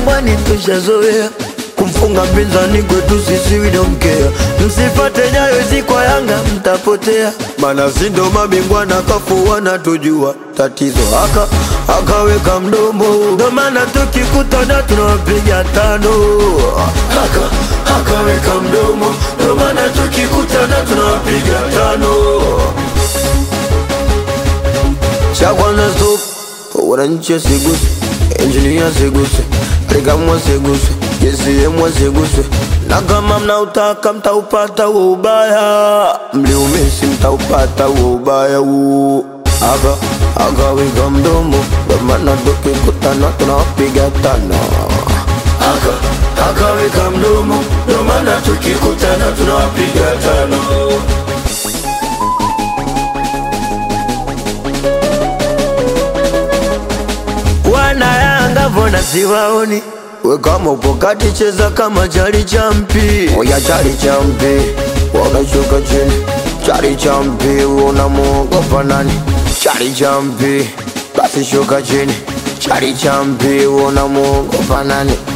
Jangwani tushazoea kumfunga mpinzani kwetu sisi we don't care. Msifate nyayo hizi kwa Yanga mtapotea, mana si ndo mabingwa na kafu wanatujua. Tatizo aka akaweka mdomo, ndo maana tukikutana tunawapiga tano. Aka akaweka mdomo, ndo maana tukikutana tunawapiga tano. Cha kwanza stop, wananchi wasiguse, engineer asiguse, Rigamwa asiguse, JCM asiguse, na kama mnautaka mtaupata huo ubaya, mliumisi mtaupata huo ubaya huo. Aka akaweka mdomo, ndo maana tukikutana tunawapiga tano. Aka akaweka mdomo, ndo maana tukikutana tunawapiga tano. wana Yanga mbona siwaoni? We kama upo kati cheza kama chali champi, oya chali champi, wakashuka chini chali champi, unamwogopa nani? Chali champi, basi shuka chini chali champi, unamwogopa nani?